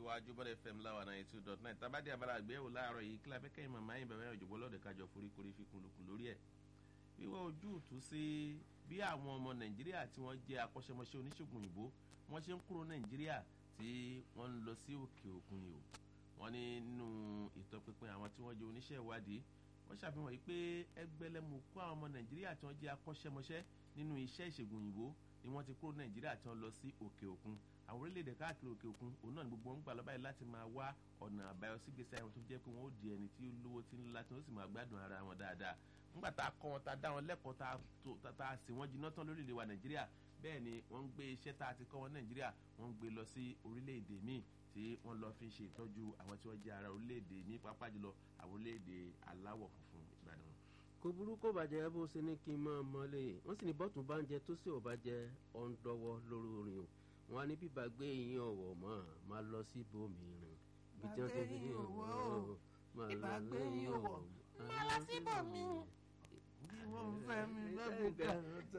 tẹ̀síwájú bọ́dẹ̀ fm láwa náà two dot nine tábàdí abala àgbéyẹ̀wò láàárọ̀ yìí kílà fẹ́kẹ́ ìmọ̀ máa ń bẹ̀rẹ̀ òjòbó lọ́dẹ̀ kájọ foríkorí fi kùnlùkùn lórí ẹ̀ wíwọ́ ojú ìtú sí bí àwọn ọmọ nàìjíríà tí wọ́n jẹ́ akọ́ṣẹ́mọṣẹ́ oníṣègùn òyìnbó wọ́n ṣe ń kúrò nàìjíríà tí wọ́n ń lọ sí òkè òkun ni o wọ́n ní nínú ìtọpinpin àwọn tí wọ́n jẹ́ oníṣẹ́ ìwádìí wọ́n ṣàfihàn yìí pé ẹgbẹ́lẹ́mú kó àwọn ọmọ nàìjíríà tí wọ́n jẹ́ akọ́ṣẹ́mọṣẹ́ nínú iṣẹ́ ìṣègùn òyìnbó ni wọ́n ti kúrò nàìjíríà tí wọ́n lọ sí òkè òkun àwọn orílẹ̀-èdè káàkiri òkè òkun òun náà ni gbogbo wọn ń gbà lọ́bàá yìí láti máa wá ọ̀nà àbáyọ sí gbèsè àwọn tó jẹ́ pé wọ́n ó di ẹni tí ó lówó tí ń lọ́la tí wọ́n sì máa gbádùn ara wọn dáadáa nígbà tá a kọ́ wọn tá a dá wọn lẹ́kọ̀ọ́ tá a sì wọ́n jiná tán lórílẹ̀ wa nàìjíríà bẹ́ẹ̀ ni wọ́n ń gbé iṣẹ́ tá a ti kọ́ wọn nàìjíríà wọ́n ń gbé lọ sí orílẹ̀-èdè míì tí wọ́n lọ fi ṣe ìtọ́jú àwọn tí wọ́n jẹ́ ara orílẹ̀-èdè ní pápá jùlọ àwọn orílẹ̀-èdè aláwọ̀ funfun ìgbàdàn wọn kò burú kó bàjẹ́ bó ṣe ní kí n máa mọ́lẹ̀ wọ́n sì ní bọ́tún bá ń jẹ tó sì ò bá jẹ ọ̀ǹdọ́wọ́ lórí orin o wọn á ní bíbá gbé yín ọ̀wọ̀ mọ́ máa lọ sí ibòmíràn ibi tí wọ́n ti fi yín ọ̀wọ̀ máa lọ sí ọ̀wọ̀ máa lọ sí ibòmíràn. bí wọ́n fẹ́ mi fẹ́ bùkátà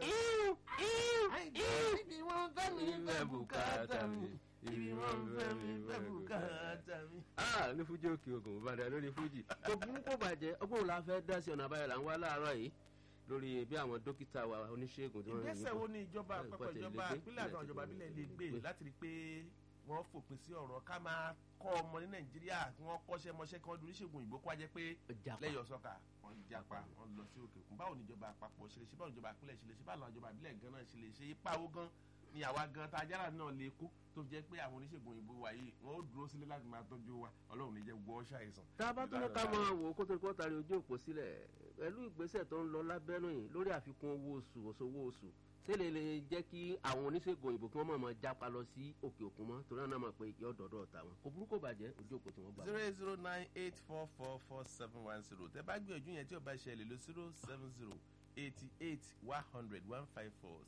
ibi wọ́n fẹ́ mi fẹ́ bùkátà mi ibi wọ́n fẹ́ mi fẹ́ bùkátà mi. ah ní fújì òkè ogun ìbàdàn lórí fújì kò burú kó bàjẹ́ ọgbọ́n la fẹ́ dá sí ọ̀nà àbáyọ là ń wá láàárọ̀ yìí lórí bí àwọn dókítà wa oníṣègùn tí wọ́n ń ìgbésẹ̀ wo ni ìjọba Ẹ, àpapọ̀ pàtẹ ìjọba lè gbé, ìpínlẹ̀ àti ilẹ̀ ìjọba ti ìbílẹ̀ gbé. lè gbé láti rí i pé wọ́n fòpin sí ọ̀rọ̀ ká máa kọ́ ọmọ ní nàìjíríà kí wọ́n kọ́ṣẹ́ mọṣẹ́ kí wọ́n di oníṣègùn òyìnbó kó wá jẹ́ pé Japa. lẹ́yìn ọ̀sọ́kà wọ́n japa wọ́n lọ sí òkè òkun báwo ni ìjọba àpapọ̀ ṣe lè ṣe báwo ni ìjọba ìpínlẹ̀ ṣe lè ṣe báwo ni ìjọba ìbílẹ̀ gan náà ṣe lè ṣe ipa owó gan ni àwa gan tá a jára náà lè kó tó fi jẹ́ pé àwọn oníṣègùn òyìnbó wa yìí wọ́n ó dúró sílé láti máa tọ́jú wa ọlọ́run ní jẹ́ gbọ́ ṣàìsàn. tá a bá tún ní ká máa wò ó kó tó kó tari ojú òpó sílẹ̀ pẹ̀lú ìgbésẹ̀ tó ń lọ lábẹ́nú yìí lórí àfikún owó oṣù òṣòwò oṣù tẹ́lẹ̀ lè jẹ́ kí àwọn oníṣègùn òyìnbó kí wọ́n máa máa jápa lọ sí òkè òkun mọ́ torí náà máa pe yọ dọ̀dọ̀ tàwọn kò burúkú bàjẹ́ ojú òpó tí wọ́n gbà. zero eight zero nine eight four four four seven one zero tẹ bá gbìyànjú yẹn tí o bá ṣẹlẹ̀ lọ zero seven zero eighty eight one hundred one five four